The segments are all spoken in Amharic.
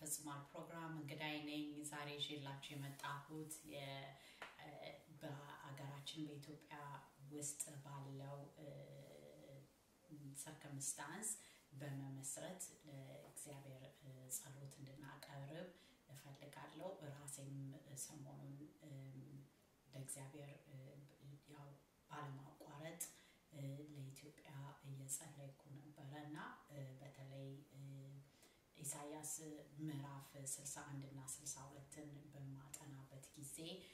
ተፈጽሟል ፕሮግራም እንግዳይ ነኝ። ዛሬ ይዤላችሁ የመጣሁት በአገራችን በኢትዮጵያ ውስጥ ባለው ሰርከምስታንስ በመመስረት እግዚአብሔር ጸሎት እንድናቀርብ እፈልጋለሁ። ራሴም ሰሞኑን ለእግዚአብሔር ያው ባለማቋረጥ ለኢትዮጵያ እየጸለይኩ ነበረ እና በተለይ ኢሳያስ ምዕራፍ 61 እና 62ን በማጠናበት ጊዜ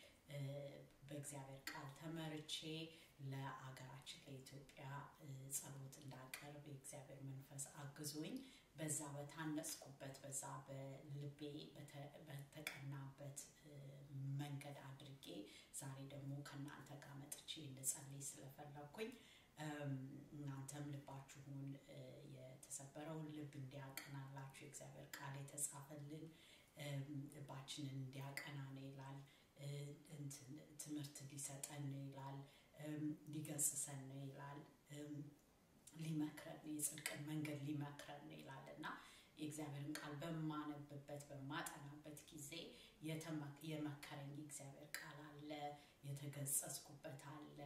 በእግዚአብሔር ቃል ተመርቼ ለአገራችን ለኢትዮጵያ ጸሎት እንዳቀርብ የእግዚአብሔር መንፈስ አግዞኝ በዛ በታነጽኩበት በዛ በልቤ በተቀናበት መንገድ አድርጌ ዛሬ ደግሞ ከእናንተ ጋር መጥቼ እንድጸልይ ስለፈለግኩኝ እናንተም ልባችሁን የተሰበረውን ልብ እንዲያቀናላችሁ የእግዚአብሔር ቃል የተጻፈልን ልባችንን እንዲያቀና ነው ይላል። ትምህርት ሊሰጠን ነው ይላል። ሊገስሰን ነው ይላል። ሊመክረን የጽድቅን መንገድ ሊመክረን ነው ይላል እና የእግዚአብሔርን ቃል በማነብበት በማጠናበት ጊዜ የመከረኝ የእግዚአብሔር ቃል አለ፣ የተገጸጽኩበት አለ።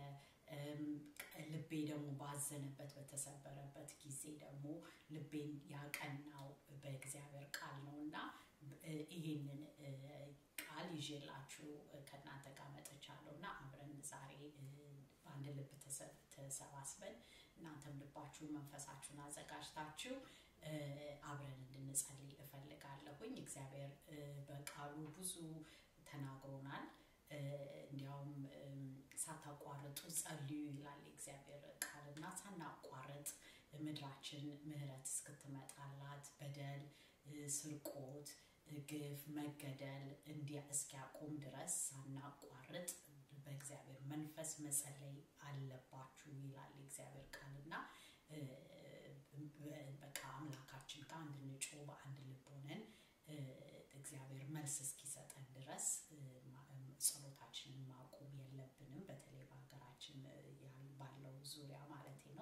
ልቤ ደግሞ ባዘነበት በተሰበረበት ጊዜ ደግሞ ልቤን ያቀናው በእግዚአብሔር ቃል ነው እና ይህንን ቃል ይዤላችሁ ከእናንተ ጋር መጥቻለሁ እና አብረን ዛሬ በአንድ ልብ ተሰባስበን እናንተም ልባችሁን መንፈሳችሁን አዘጋጅታችሁ አብረን እንድንጸልይ እፈልጋለሁኝ። እግዚአብሔር በቃሉ ብዙ ተናግሮናል። እንዲያውም ሳታቋርጡ ጸልዩ ይላል የእግዚአብሔር ቃልና ሳናቋርጥ ምድራችን ምህረት እስክትመጣላት በደል፣ ስርቆት፣ ግፍ፣ መገደል እንዲያ እስኪያቆም ድረስ ሳናቋርጥ በእግዚአብሔር መንፈስ መጸለይ አለባችሁ ይላል የእግዚአብሔር ቃልና በቃ አምላካችን ጋር እንድንጮህ በአንድ ልብ ሆነን እግዚአብሔር መልስ እስኪሰጠን ድረስ ጸሎታችንን ማቆም የለብንም። በተለይ በሀገራችን ባለው ዙሪያ ማለት ነው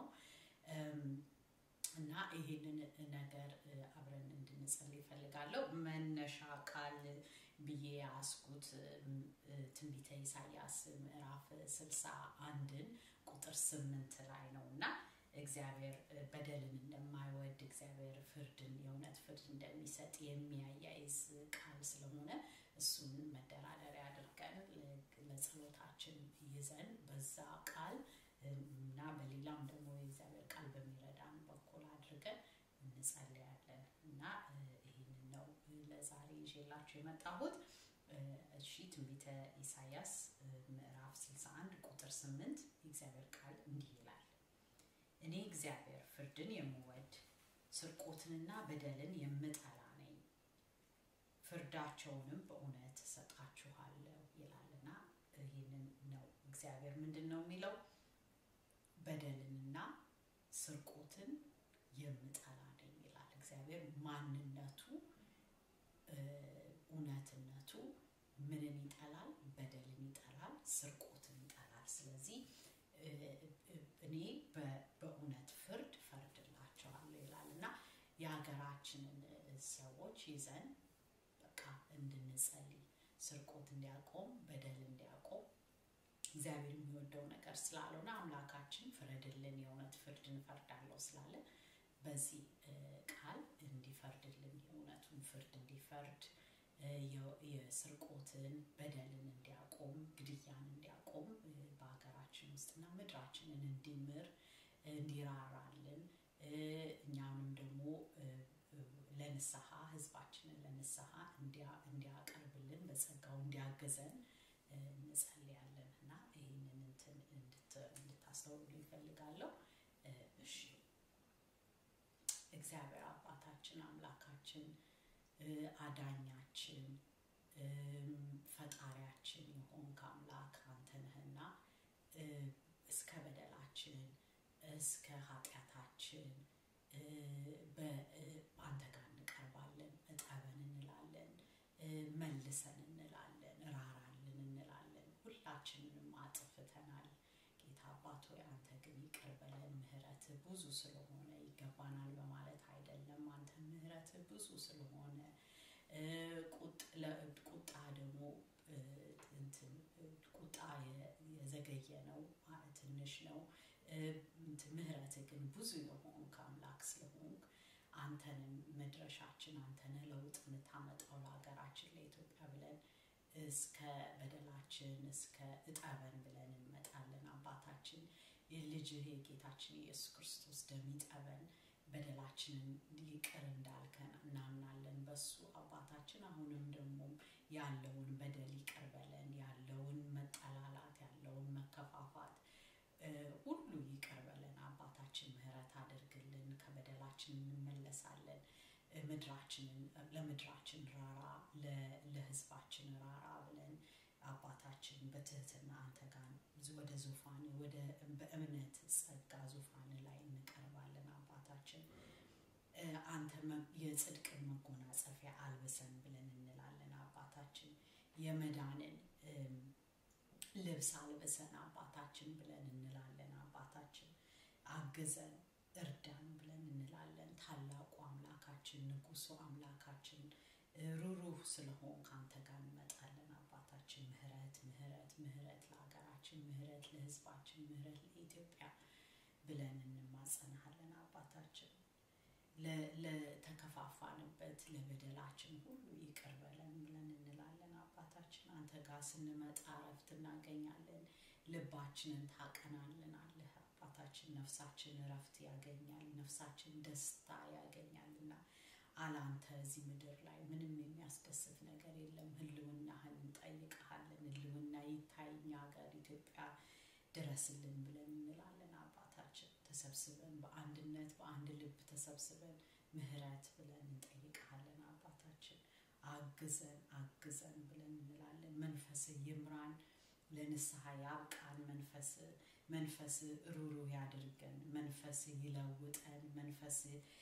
እና ይህንን ነገር አብረን እንድንጸልይ ይፈልጋለሁ። መነሻ ቃል ብዬ ያስኩት ትንቢተ ኢሳያስ ምዕራፍ ስልሳ አንድን ቁጥር ስምንት ላይ ነው እና እግዚአብሔር በደልን እንደማይወድ እግዚአብሔር ፍርድን የእውነት ፍርድ እንደሚሰጥ የሚያያይዝ ቃል ስለሆነ እሱን መደራደሪያ አድርገን ለጸሎታችን ይዘን በዛ ቃል እና በሌላም ደግሞ የእግዚአብሔር ቃል በሚረዳን በኩል አድርገን እንጸልያለን እና ይህንን ነው ለዛሬ ይዤላችሁ የመጣሁት። እሺ ትንቢተ ኢሳያስ ምዕራፍ 61 ቁጥር 8 የእግዚአብሔር ቃል እንዲህ ይላል እኔ እግዚአብሔር ፍርድን የምወድ ስርቆትንና በደልን የምጠላ ነኝ፣ ፍርዳቸውንም በእውነት እሰጣችኋለሁ ይላልና ይህንን ነው እግዚአብሔር ምንድን ነው የሚለው? በደልንና ስርቆትን የምጠላ ነኝ ይላል እግዚአብሔር። ማንነቱ እውነትነቱ ምንን ይጠላል? በደልን ይጠላል፣ ስርቆትን ይጠላል። ስለዚህ እኔ በእውነት ፍርድ ፈርድላቸዋለሁ ይላል እና የሀገራችንን ሰዎች ይዘን በቃ እንድንጸልይ ስርቆት እንዲያቆም በደል እንዲያቆም እግዚአብሔር የሚወደው ነገር ስላልሆነ አምላካችን ፍረድልን፣ የእውነት ፍርድ እንፈርዳለሁ ስላለ በዚህ ቃል እንዲፈርድልን የእውነቱን ፍርድ እንዲፈርድ የስርቆትን በደልን እንዲያቆም ግድያን እንዲያቆም በሀገራችን ውስጥና ምድራችንን እንዲምር እንዲራራልን እኛንም ደግሞ ለንስሐ ህዝባችንን ለንስሐ እንዲያቀርብልን በጸጋው እንዲያገዘን እንጸልያለን እና ይህንን እንትን እንድታስተውሉ ይፈልጋለሁ። እሺ እግዚአብሔር አባታችን አምላካችን አዳኛችን ፈጣሪያችን የሆንክ አምላክ አንተ ነህና እስከ በደላችን እስከ ኃጢአታችን በአንተ ጋር እንቀርባለን። እጠበን እንላለን፣ መልሰን እንላለን፣ ራራልን እንላለን። ሁላችንንም አጥፍተናል። ጌታ አባት ሆይ አንተ ግን ይቅር በለን። ምህረት ብዙ ስለሆነ ይገባናል በማለት አይደለም። አንተ ምህረት ብዙ ስለሆነ ቁጣ ደግሞ እንትን ቁጣ የዘገየ ነው፣ ትንሽ ነው። ምህረት ግን ብዙ የሆንክ አምላክ ስለሆንክ አንተንን መድረሻችን አንተነ ለውጥ የምታመጣው ለሀገራችን ለኢትዮጵያ ብለን እስከ በደላችን እስከ እጠበን ብለን እንመጣለን። አባታችን የልጅህ የጌታችን የኢየሱስ ክርስቶስ ደም ይጠበን፣ በደላችንን ይቅር እንዳልከን እናምናለን በሱ አባታችን። አሁንም ደግሞ ያለውን በደል ይቅር በለን፣ ያለውን መጠላላት፣ ያለውን መከፋፋት ሁሉ ይቅር በለን አባታችን። ምህረት አድርግልን፣ ከበደላችን እንመለሳለን። ምድራችንን ለምድራችን ራራ፣ ለህዝባችን ራራ ብለን አባታችን በትህትና አንተ ጋር ወደ ዙፋን ወደ በእምነት ጸጋ ዙፋን ላይ እንቀርባለን አባታችን። አንተ የጽድቅን መጎናጸፊያ አልብሰን ብለን እንላለን አባታችን። የመዳንን ልብስ አልብሰን አባታችን ብለን እንላለን አባታችን። አግዘን እርዳን ብለን እንላለን። ታላቁ አምላካችን ንጉሱ አምላካችን ሩሩህ ስለሆን ከአንተ ጋር እንመጣለን አባታችን። ምህረት ምህረት ምህረት ለሀገራችን፣ ምህረት ለህዝባችን፣ ምህረት ለኢትዮጵያ ብለን እንማጸናሃለን አባታችን። ለተከፋፋንበት ለበደላችን ሁሉ ይቅር በለን ብለን እንላለን አባታችን። አንተ ጋር ስንመጣ እረፍት እናገኛለን። ልባችንን ታቀናልናለህ አባታችን። ነፍሳችን እረፍት ያገኛል፣ ነፍሳችን ደስታ ያገኛልና አላንተ እዚህ ምድር ላይ ምንም የሚያስደስት ነገር የለም። ህልውናህን እንጠይቀሃለን። ህልውና ይታይ እኛ ሀገር ኢትዮጵያ ድረስልን ብለን እንላለን አባታችን። ተሰብስበን በአንድነት በአንድ ልብ ተሰብስበን ምህረት ብለን እንጠይቀሃለን አባታችን። አግዘን አግዘን ብለን እንላለን። መንፈስ ይምራን፣ ለንስሐ ያብቃን። መንፈስ መንፈስ ሩሩህ ያድርገን። መንፈስ ይለውጠን። መንፈስ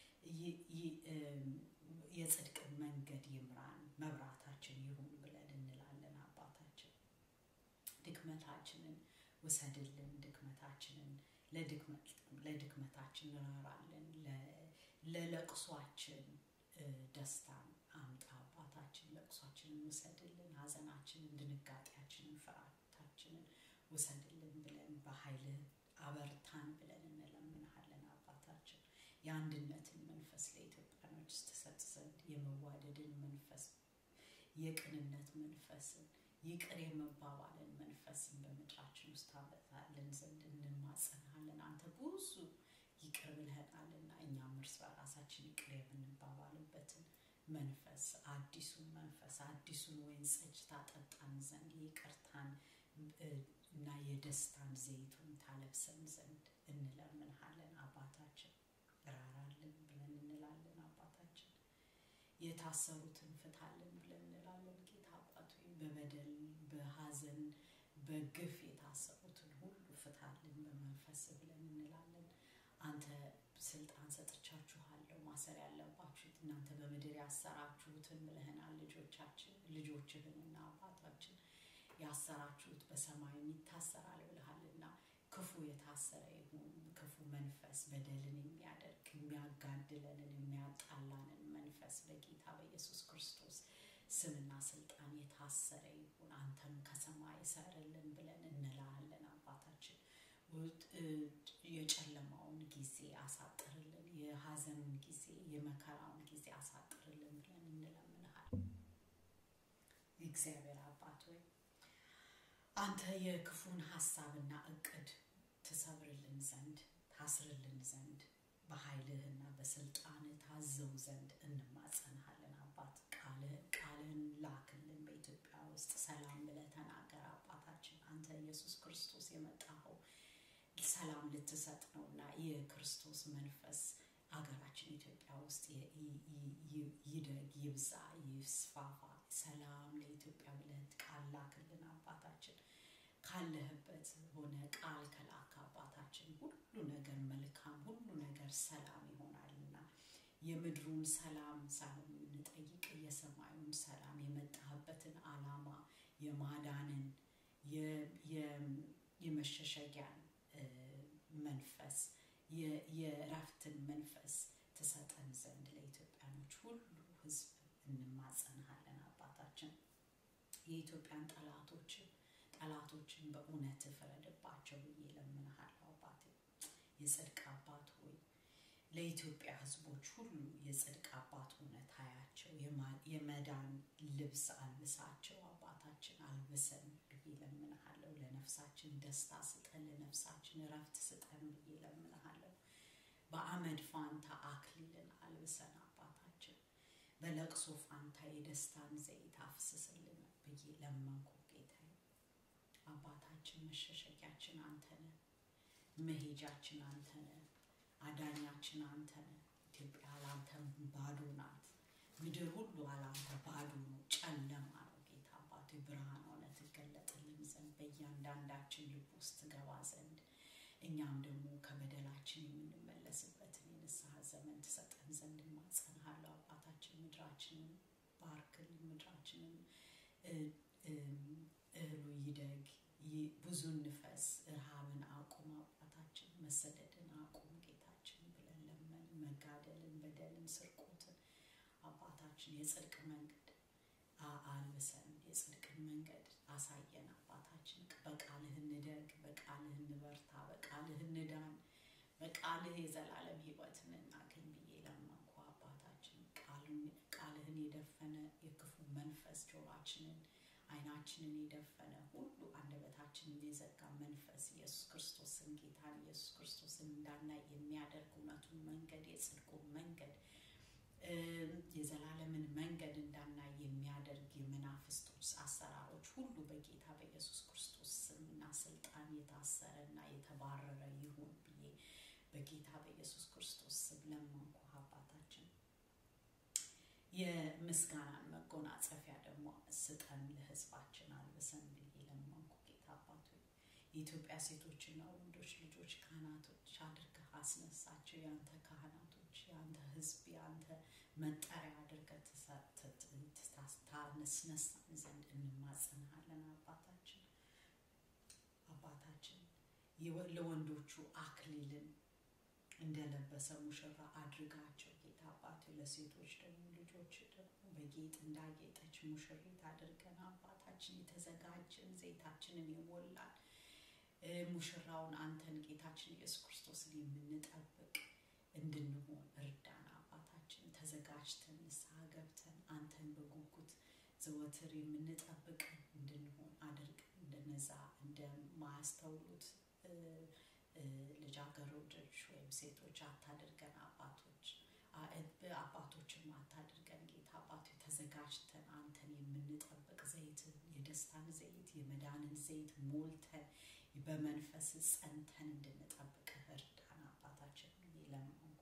የጽድቅን መንገድ ይምራን፣ መብራታችን ይሁን ብለን እንላለን አባታችን። ድክመታችንን ውሰድልን፣ ድክመታችንን ለድክመታችን ራራለን፣ ለለቅሷችን ደስታን አምጣ አባታችን። ለቅሷችንን ውሰድልን፣ ሀዘናችንን፣ ድንጋጤያችንን፣ ፍርሃታችንን ውሰድልን ብለን በኃይልህ አበርታን ብለን እንለምንሃለን አባታችን። የአንድነትን መንፈስ ለኢትዮጵያኖች ስትሰጥ ዘንድ የመዋደድን መንፈስ፣ የቅንነት መንፈስን፣ ይቅር የመባባልን መንፈስን በምድራችን ውስጥ ታበዛልን ዘንድ እንማጸንሃለን። አንተ ብዙ ይቅር ብለህናልና እኛም እርስ በራሳችን ይቅር የምንባባልበትን መንፈስ አዲሱን መንፈስ አዲሱን ወይን ጠጅ ታጠጣን ዘንድ ይቅርታን እና የደስታን ዘይቱን ታለብሰን ዘንድ እንለምንሃለን አባታችን። ራራልን ብለን እንላለን አባታችን። የታሰሩትን ፍታልን ብለን እንላለን ጌታ አባቱ። በበደል በሀዘን በግፍ የታሰሩትን ሁሉ ፍታልን በመንፈስ ብለን እንላለን። አንተ ስልጣን ሰጥቻችኋለሁ ማሰር ያለባችሁ እናንተ በምድር ያሰራችሁትን ብለህናል። ልጆቻችን ልጆችህንና አባታችን ያሰራችሁት በሰማይም ይታሰራል ብልሃልና ክፉ የታሰረ ይሁን። ክፉ መንፈስ በደልን የሚያደርግ የሚያጋድለንን የሚያጣላንን መንፈስ በጌታ በኢየሱስ ክርስቶስ ስምና ስልጣን የታሰረ ይሁን። አንተም ከሰማይ ሰርልን ብለን እንላለን አባታችን። የጨለማውን ጊዜ አሳጥርልን፣ የሀዘኑን ጊዜ የመከራውን ጊዜ አሳጥርልን ብለን እንለምንሃል። እግዚአብሔር አባት ሆይ አንተ የክፉን ሀሳብና እቅድ ትሰብርልን ዘንድ ታስርልን ዘንድ በኃይልህና በስልጣን ታዘው ዘንድ እንማጸንሃለን አባት። ቃልህን ላክልን በኢትዮጵያ ውስጥ ሰላም ብለህ ተናገር አባታችን። አንተ ኢየሱስ ክርስቶስ የመጣኸው ሰላም ልትሰጥ ነውና የክርስቶስ መንፈስ አገራችን ኢትዮጵያ ውስጥ ይደግ፣ ይብዛ፣ ይስፋፋ። ሰላም ለኢትዮጵያ ብለህ ቃል ላክልን አባታችን። ካለህበት ሆነ ቃል ከላክ አባታችን ሁሉ ነገር መልካም፣ ሁሉ ነገር ሰላም ይሆናልና የምድሩን ሰላም ሳይሆን የምንጠይቅ የሰማዩን ሰላም የመጣህበትን ዓላማ የማዳንን የመሸሸጊያን መንፈስ የእረፍትን መንፈስ ትሰጠን ዘንድ ለኢትዮጵያኖች ሁሉ ሕዝብ እንማጸንሃለን አባታችን። የኢትዮጵያን ጠላቶችን ጠላቶችን በእውነት ፍረድባቸው ብዬ ለምንሃለሁ አባቴ። የጽድቅ አባት ሆይ ለኢትዮጵያ ሕዝቦች ሁሉ የጽድቅ አባት ሆነህ ታያቸው። የመዳን ልብስ አልብሳቸው አባታችን፣ አልብሰን ብዬ ለምንሃለሁ። ለነፍሳችን ደስታ ስጠን፣ ለነፍሳችን እረፍት ስጠን ብዬ ለምንሃለሁ። በአመድ ፋንታ አክሊልን አልብሰን አባታችን፣ በለቅሶ ፋንታ የደስታን ዘይት አፍስስልን ብዬ ለመንኩ ጌታዬ። አባታችን መሸሸጊያችን አንተ ነህ፣ መሄጃችን አንተ ነህ፣ አዳኛችን አንተ ነህ። ኢትዮጵያ አላንተ ባዶ ናት። ምድር ሁሉ አላንተ ባዶ ነው፣ ጨለማ ነው። ጌታ አባቴ ብርሃን ሆነ ትገለጥልን ዘንድ በእያንዳንዳችን ልብ ውስጥ ትገባ ዘንድ እኛም ደግሞ ከበደላችን የምንመለስበትን የንስሐ ዘመን ትሰጠን ዘንድ እማጸንሃለሁ አባታችን። ምድራችንን ባርክልን፣ ምድራችንን እህሉ ይደግ፣ ብዙ ንፈስ፣ ረሃብን አቁም አባታችን፣ መሰደድን አቁም ጌታችን ብለን ለመን መጋደልን፣ በደልን፣ ስርቆትን አባታችን የጽድቅ መንገድ አልብሰን የጽድቅን መንገድ አሳየን አባታችን። በቃልህ እንደግ፣ በቃልህ እንበርታ፣ በቃልህ እንዳን፣ በቃልህ የዘላለም ሕይወትን እናገኝ ብዬ ለመንኩ አባታችን። ቃልህን የደፈነ የክፉ መንፈስ ጆሯችንን ዓይናችንን የደፈነ ሁሉ አንደበታችንን የዘጋ መንፈስ ኢየሱስ ክርስቶስን ጌታን ኢየሱስ ክርስቶስን እንዳናይ የሚያደርግ እውነቱን መንገድ የጽድቁን መንገድ የዘላለምን መንገድ እንዳናይ የሚያደርግ የመናፍስቶች አሰራሮች ሁሉ በጌታ በኢየሱስ ክርስቶስ ስምና ስልጣን የታሰረ እና የተባረረ ይሁን ብዬ በጌታ በኢየሱስ ክርስቶስ ስም ለመንኩ አባታችን። የምስጋናን መጎናጸፊያ ደግሞ ስጠን ለሕዝባችን አልብሰን ብዬ ለመንኩ ጌታ አባቱ። የኢትዮጵያ ሴቶችና ወንዶች ልጆች ካህናቶች አድርገህ አስነሳቸው። የአንተ ካህናቶች፣ የአንተ ሕዝብ፣ የአንተ መጠሪያ አድርገህ ታስነሳን ዘንድ እንማጸንሃለን አባታችን። አባታችን ለወንዶቹ አክሊልን እንደለበሰ ሙሽራ አድርጋቸው ጌታ አባቱ። ለሴቶች ደግሞ ልጆች ደግሞ በጌጥ እንዳጌጠች ሙሽሪት አድርገን አባታችን የተዘጋጀን ዘይታችንን የሞላን ሙሽራውን አንተን ጌታችን ኢየሱስ ክርስቶስን የምንጠብቅ እንድንሆን እርዳን አባታችን። ተዘጋጅተን ንስሐ ገብተን አንተን በጉጉት ዘወትር የምንጠብቅ እንድንሆን አድርገን እንደነዛ እንደማያስተውሉት ልጃገረዶች ወይም ሴቶች አታድርገን አባቶች አባቶችም አታድርገን ጌታ አባቶ ተዘጋጅተን አንተን የምንጠብቅ ዘይትን የደስታን ዘይት የመዳንን ዘይት ሞልተን በመንፈስ ጸንተን እንድንጠብቅ እርዳን አባታችን ብዬ ለመንኩ።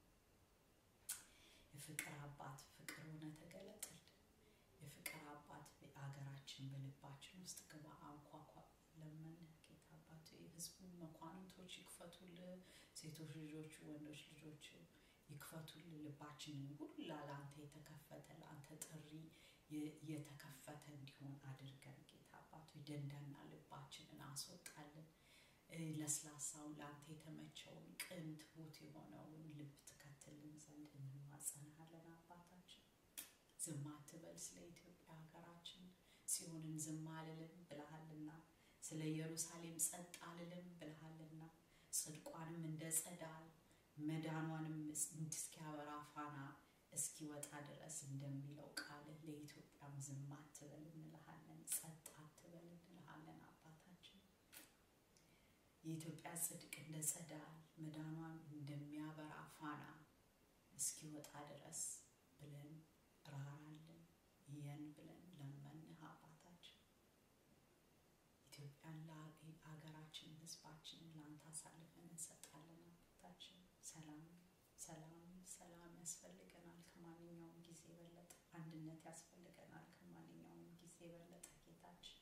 የፍቅር አባት ፍቅር ሆነ ተገለጥልን። የፍቅር አባት አገራችን በልባችን ውስጥ ግባ አንኳኳ ለመን ጌታ አባቶ የህዝቡን መኳንንቶች ይክፈቱልህ። ሴቶች ልጆቹ ወንዶች ልጆቹ ይክፈቱልን ልባችንን ሁላ ለአንተ የተከፈተ ለአንተ ጥሪ የተከፈተ እንዲሆን አድርገን ጌታ አባቶ ደንዳና ልባችንን አስወጣልን። ለስላሳውን ለአንተ የተመቸውን ቅን ትሁት የሆነውን ልብ ትከትልን ዘንድ እንማጸንሃለን አባታችን። ዝም አትበል ስለ ኢትዮጵያ ሀገራችን ጽዮንን ዝም አልልም ብለሃልና፣ ስለ ኢየሩሳሌም ጸጥ አልልም ብለሃልና ጽድቋንም እንደ ጸዳል መዳኗንም እስኪያበራ ፋና እስኪወጣ ድረስ እንደሚለው ቃልህ ለኢትዮጵያም ዝም አትበል እንልሃለን፣ ጸጥ አትበል እንልሃለን አባታችን። የኢትዮጵያ ጽድቅ እንደ ጸዳል መዳኗን እንደሚያበራ ፋና እስኪወጣ ድረስ ብለን ራራልን የን ብለን ለመንህ አባታችን። ኢትዮጵያን ለሀገራችን ህዝባችንን ለአንተ አሳልፈን እንሰጣለን አባታችን። ሰላም ሰላም ሰላም ያስፈልገናል ከማንኛውም ጊዜ የበለጠ አንድነት ያስፈልገናል ከማንኛውም ጊዜ የበለጠ ጌታችን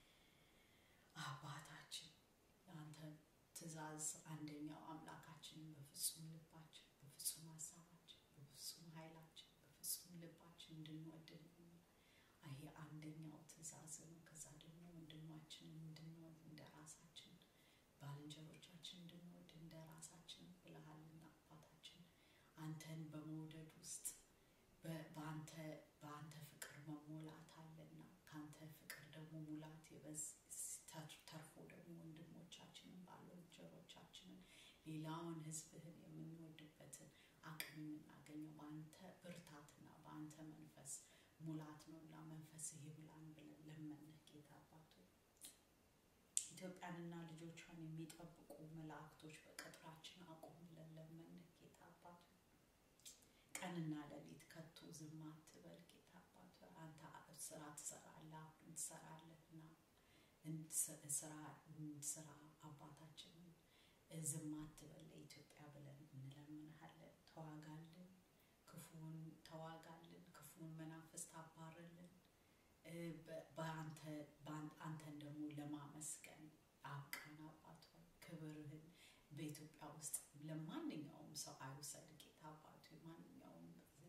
አባታችን የአንተ ትእዛዝ አንደኛው አምላካችንን በፍጹም ልባችን በፍጹም ሀሳባችን በፍጹም ኃይላችን በፍጹም ልባችን እንድንወድ ይሄ አንደኛው ትእዛዝ ነው። ከዛ ደግሞ ወንድማችንን እንድንወድ እንደ ራሳችን ባልንጀሮቻችን እንድንወድ እንደ ራሳችን ብለሃልና አባታችን አንተን በመውደድ ውስጥ በአንተ አባት ተርፎ ደግሞ ወንድሞቻችንን ባልንጀሮቻችንን ሌላውን ህዝብህን የምንወድበትን አቅም የምናገኘው በአንተ ብርታትና በአንተ መንፈስ ሙላት ነው እና መንፈስህ ይብላን ብለን ለመንህ ጌታ አባቱ ኢትዮጵያንና ልጆቿን የሚጠብቁ መላእክቶች በቅጥራችን አቁም ብለን ለመንህ ጌታ አባቱ ቀንና ሌሊት ከቶ ዝም አትበል ጌታ አባቱ አንተ ስራ ትሰራለህ አሁን ትሰራለህና ስራ ስራ አባታችንን ዝም አትበል ለኢትዮጵያ ብለን እንለምንሃለን ተዋጋልን ክፉን ተዋጋልን ክፉን መናፍስት አባርልን አንተን ደግሞ ለማመስገን አብቃን አባት ክብርህን በኢትዮጵያ ውስጥ ለማንኛውም ሰው አይውሰድ ጌታ አባቱ ማንኛውም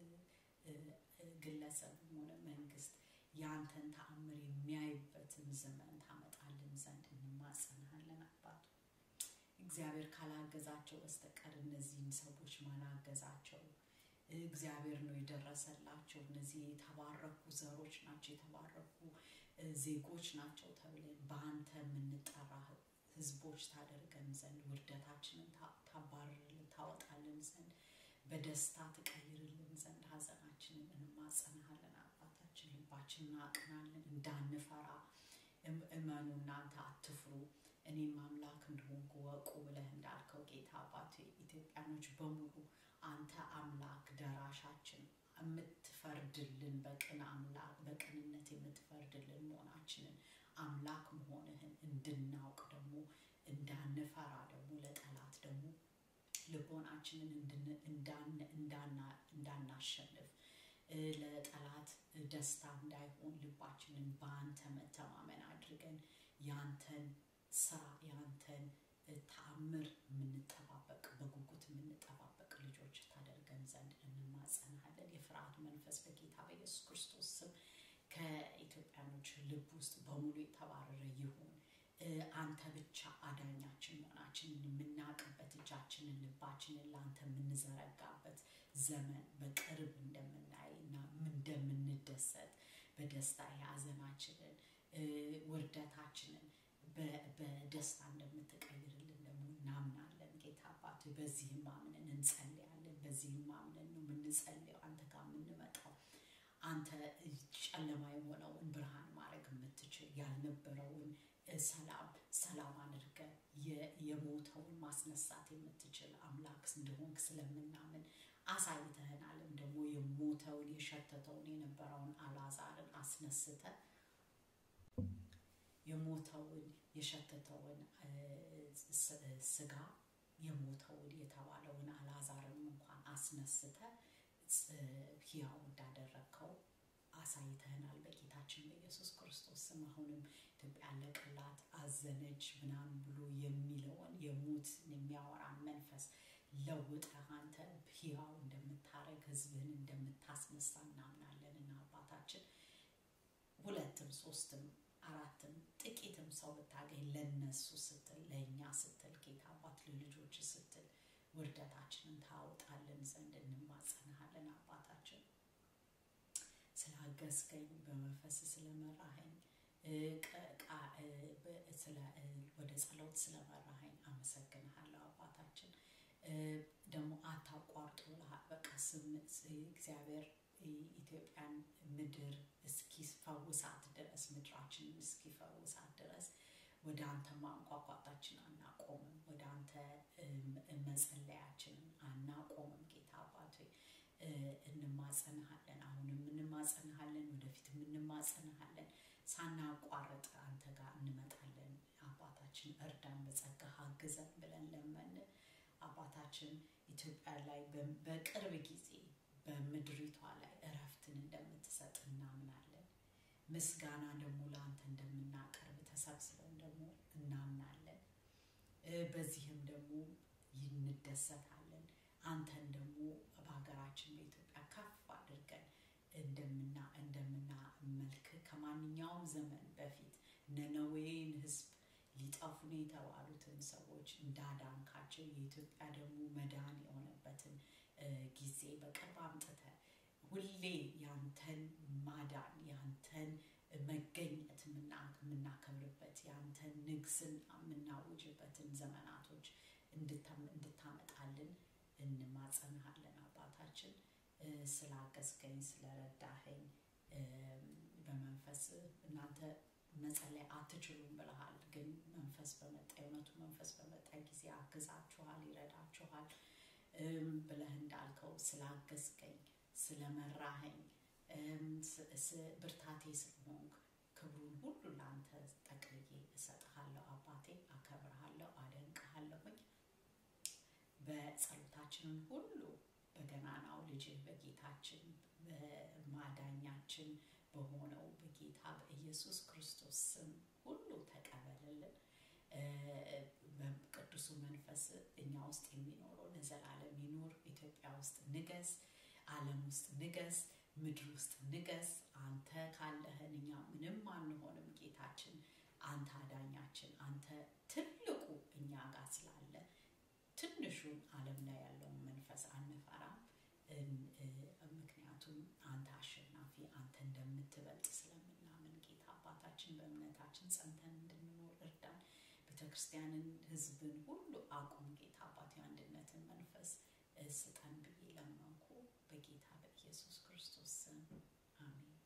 ግለሰብም ሆነ መንግስት የአንተን ተአምር የሚያይበትን ዘመን ታመጣልን ዘንድ እንማጸንሃለን አባቱ እግዚአብሔር ካላገዛቸው በስተቀር እነዚህን ሰዎች ማናገዛቸው እግዚአብሔር ነው የደረሰላቸው እነዚህ የተባረኩ ዘሮች ናቸው የተባረኩ ዜጎች ናቸው ተብለን በአንተ የምንጠራ ህዝቦች ታደርገን ዘንድ ውርደታችንን ታባርርልን ታወጣልን ዘንድ በደስታ ትቀይርልን ዘንድ ሀዘናችንን እንማጸንሃለን አባታችን ልባችንን አቅናለን እንዳንፈራ እመኑ እናንተ አትፍሩ እኔም አምላክ እንደሆንኩ ወቁ ብለህ እንዳልከው ጌታ አባቱ ኢትዮጵያኖች በሙሉ አንተ አምላክ ደራሻችን የምትፈርድልን በቅን አምላክ በቅንነት የምትፈርድልን መሆናችንን አምላክ መሆንህን እንድናውቅ ደግሞ እንዳንፈራ ደግሞ ለጠላት ደግሞ ልቦናችንን እንዳናሸንፍ ለጠላት ደስታ እንዳይሆን ልባችንን በአንተ መተማመን አድርገን ያንተን ስራ ያንተን ተአምር የምንጠባበቅ በጉጉት የምንጠባበቅ ልጆች ታደርገን ዘንድ እንማጸናለን የፍርሃት መንፈስ በጌታ በኢየሱስ ክርስቶስ ስም ከኢትዮጵያኖች ልብ ውስጥ በሙሉ የተባረረ ይሁን አንተ ብቻ አዳኛችን መሆናችንን የምናውቅበት እጃችንን ልባችንን ለአንተ የምንዘረጋበት ዘመን በቅርብ እንደምናይ እና እንደምንደሰት በደስታ የሀዘናችንን ውርደታችንን በደስታ እንደምትቀይርልን ደግሞ እናምናለን ጌታ አባት በዚህም አምነን እንጸልያለን በዚህም አምነን ነው የምንጸልየው አንተ ጋር የምንመጣው አንተ ጨለማ የሆነውን ብርሃን ማድረግ የምትችል ያልነበረውን ሰላም ሰላም አድርገ የሞተውን ማስነሳት የምትችል አምላክ እንደሆንክ ስለምናምን አሳይተህናልም ደግሞ የሞተውን የሸተተውን የነበረውን አላዛርን አስነስተ የሞተውን የሸተተውን ስጋ የሞተውን የተባለውን አላዛርን እንኳን አስነስተ ህያው እንዳደረግከው አሳይተህናል በጌታችን በኢየሱስ ክርስቶስ ስም አሁንም ኢትዮጵያ አለቀላት አዘነች ምናምን ብሎ የሚለውን የሞት የሚያወራን መንፈስ ለውጠህ አንተ ህያው እንደምታረግ ህዝብህን እንደምታስነሳ እናምናለን እና አባታችን ሁለትም ሶስትም አራትም ጥቂትም ሰው ብታገኝ ለነሱ ስትል ለእኛ ስትል ጌታ አባት ለልጆች ስትል ውርደታችንን ታወጣልን ዘንድ እንማጸንሃለን አባታችን ስላገዝከኝ በመንፈስ ስለመራኸኝ ወደ ጸሎት ስለመራኸኝ አመሰግንሃለሁ አባታችን ደግሞ አታቋርጦ በቃ እግዚአብሔር ኢትዮጵያን ምድር እስኪፈውሳት ድረስ ምድራችንን እስኪፈውሳት ድረስ ወደ አንተ ማንቋቋጣችን አናቆምም ወደ አንተ መጸለያችንን አናቆምም ጌታ አባቶ እንማጸንሃለን አሁንም እንማጸንሃለን ወደፊትም እንማጸንሃለን ሳናቋርጥ አንተ ጋር እንመጣለን አባታችን እርዳን በጸጋ አግዘን ብለን ለመን አባታችን ኢትዮጵያ ላይ በቅርብ ጊዜ በምድሪቷ ላይ እረፍትን እንደምትሰጥ እናምናለን ምስጋና ደግሞ ለአንተ እንደምናቀርብ ተሰብስበን ደግሞ እናምናለን በዚህም ደግሞ እንደሰታለን አንተን ደግሞ በሀገራችን በኢትዮጵያ ከፍ አድርገን እንደምና እንደምናመልክ ከማንኛውም ዘመን በፊት ነነዌን ህዝብ ሊጠፉን የተባሉትን ሰዎች እንዳዳንካቸው የኢትዮጵያ ደግሞ መዳን የሆነበትን ጊዜ በቅርብ አምጥተ ሁሌ ያንተን ማዳን ያንተን መገኘት የምናከ ንግስን የምናውጅበትን ዘመናቶች እንድታመጣልን እንማጸንሃለን አባታችን ስላገዝከኝ ስለረዳኸኝ በመንፈስ እናንተ መጸለይ አትችሉም ብለሃል ግን መንፈስ በመጣ የእውነቱ መንፈስ በመጣ ጊዜ አግዛችኋል ይረዳችኋል ብለህ እንዳልከው ስላገዝከኝ ስለመራኸኝ ብርታቴ ስለሆንክ ክብሩን ሁሉ ለአንተ ጠቅልዬ እሰጥሃለሁ አባቴ አከብርሃለሁ አደንቅሃለሁኝ በጸሎታችንን ሁሉ በገናናው ልጅህ በጌታችን በማዳኛችን በሆነው በጌታ በኢየሱስ ክርስቶስ ስም ሁሉ ተቀበልልን ቅዱሱ መንፈስ እኛ ውስጥ የሚኖረው ለዘላለም ይኑር ኢትዮጵያ ውስጥ ንገስ አለም ውስጥ ንገስ ምድር ውስጥ ንገስ አንተ ካለህን እኛ ምንም አንሆንም ጌታችን አንተ አዳኛችን አንተ ትልቁ እኛ ጋር ስላለ ትንሹን አለም ላይ ያለውን መንፈስ አንፈራም ምክንያቱም አንተ አሸናፊ አንተ እንደምትበልጥ ስለምናምን ጌታ አባታችን በእምነታችን ጸንተን እንድንኖር እርዳን ቤተክርስቲያንን ህዝብን ሁሉ አቁም ጌታ አባት አንድነትን መንፈስ ስጠን ብዬ ለመንኩ በጌታ በኢየሱስ ክርስቶስ ስም አሜን